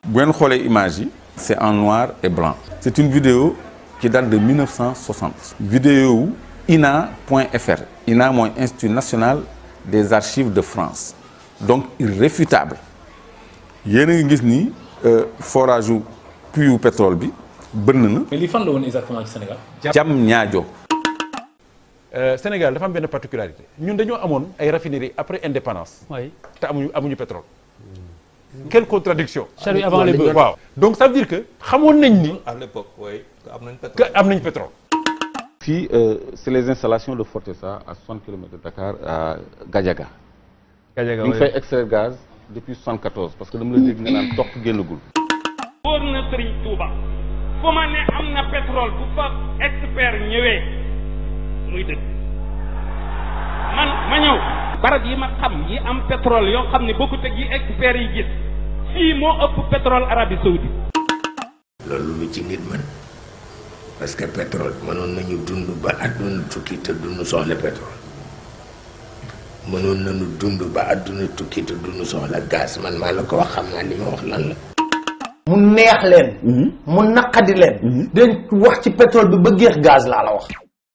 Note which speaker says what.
Speaker 1: bu ngeen xoolee image yi c'est en noir et blanc c'est une vidéo qui date de 1960 vidéo wu ina.fr ina mooy institut national des archives de France donc irréfutable yéen a ngi gis ni forage u puits pétrole bi bënn na
Speaker 2: mais li fan la woon exactement ci Sénégal.
Speaker 1: jam ñaajo
Speaker 3: Sénégal dafa am benn particularité ñun dañoo amoon ay raffineries après indépendance
Speaker 2: oui
Speaker 3: te amuñu amuñu pétrole quelle contradiction
Speaker 2: Charrue avant les bœufs.
Speaker 3: waaw donc ça veut dire que xamoon nañ ni
Speaker 4: à l'époque oui am nañ
Speaker 3: que
Speaker 4: pétrole.
Speaker 3: am nañ pétrole
Speaker 1: fii c'est les installations de Fortesa à 60 km de Dakar à Gadiaga
Speaker 3: Gadiaga
Speaker 1: ñu ngi fay extraire gaz depuis 74 parce que dama la dégg nga naan toq génnagul
Speaker 5: wóor na Serigne Touba fu ma ne am na pétrole bu fa expert ñëwee muy dëgg man ma ñëw barab yi ma xam yi am pétrole yoo xam ne bokkut ak yi expert yi gis fii moo ëpp pétrole Arabie Saoudite
Speaker 6: loolu lu ci nit mën parce que pétrole mënoon nañu dund ba àdduna tukki te duñu soxla pétrole mënoon nañu dund ba àdduna tukki te duñu soxla gaz man maa la ko wax xam naa li ma wax lan la
Speaker 7: mu neex leen mu naqadi leen dañ wax ci pétrole bi ba géex gaz laa la wax